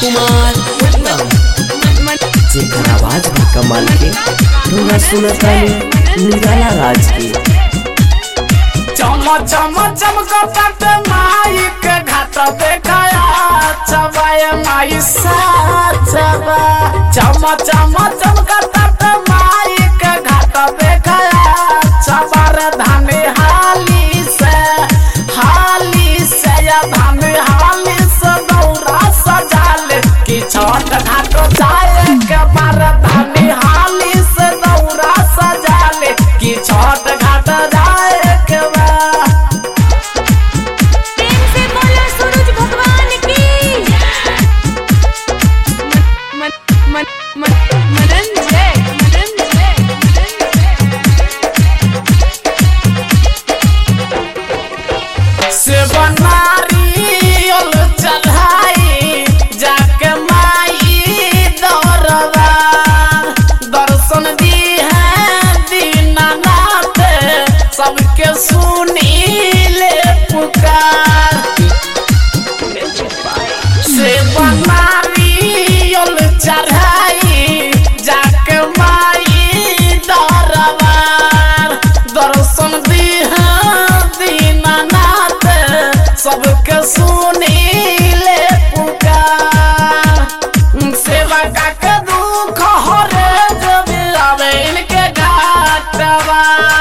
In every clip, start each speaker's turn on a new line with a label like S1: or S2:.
S1: कुमार उत्तम जेकर आवाज बा कमाल के रउआ सुनतानी निराला राज के
S2: चम चम चमकत माई के घाट देखाया चबाए माई सा चबा चम चम चमकत माई के घाट देखाया चबर धानी हाली से हाली से या धानी हाली से दौरा सजाल कि छठ घाट जाए के बार धानी हाली से दौरा सजाल कि छठ घाट जाए के बा
S3: प्रेम से बोलो सूरज भगवान की मन मन मन मदन जय मदन जय
S2: से बनारियल चढ़ाई जाके माई दरबार दर्शन दी है दीनानाथ सबके सुनी ले पुकार से बनारियल चढ़ाई जाके माई दरबार दर्शन दी है दीनानाथ सबके सुनी ले पुकार सेवा का के दुख हरे जब आवे इनके घाटवा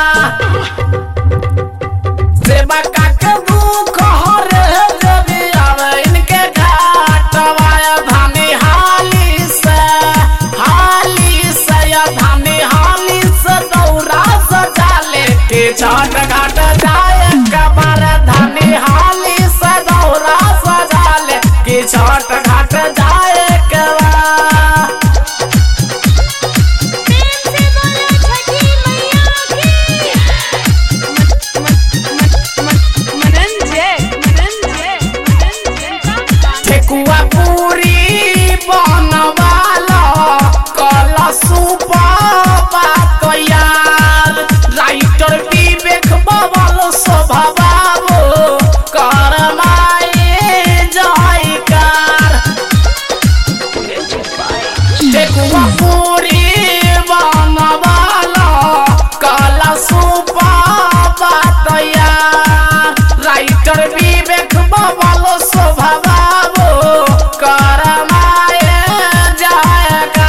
S2: सेवा का के दुख हरे जब आवे इनके घाटवा धानी हाली से हाली से या धानी हाली से दौरा सजाले के छठ घाट जाए कबर धानी हाली से दौरा सजाले के छठ घाट जाए कबा
S3: प्रेम से बोलो छठी मैया की मदन जय मदन जय मदन जय
S2: ठेकुआ पूरी बनवाला कला सुपा तैयार राइटर विवेक बबल स्वभाव करमाए जयकार ठेकुआ पूरी बनवाला कला सुपा तैयार राइटर विवेक बबल स्वभाव करमाए जाएगा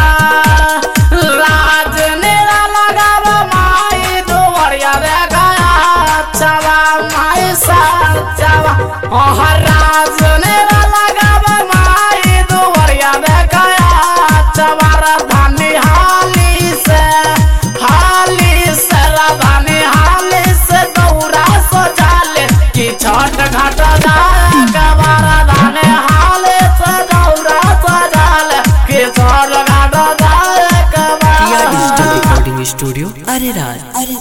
S2: राज नेरा लगाव माई दुवरिया रे गया चला माई सा चला ओहर राज नेरा लगाव माई दुवरिया रे गया चवार धानी हाली से हाली से राधानी हाली से दौरा सजाले कि छठ घाट जाए गवार धानी हाली से दौरा सजाले कि छठ घाट जाए
S1: टिया डिजिटल
S2: गवार
S1: रिकॉर्डिंग स्टूडियो अरे राज अरे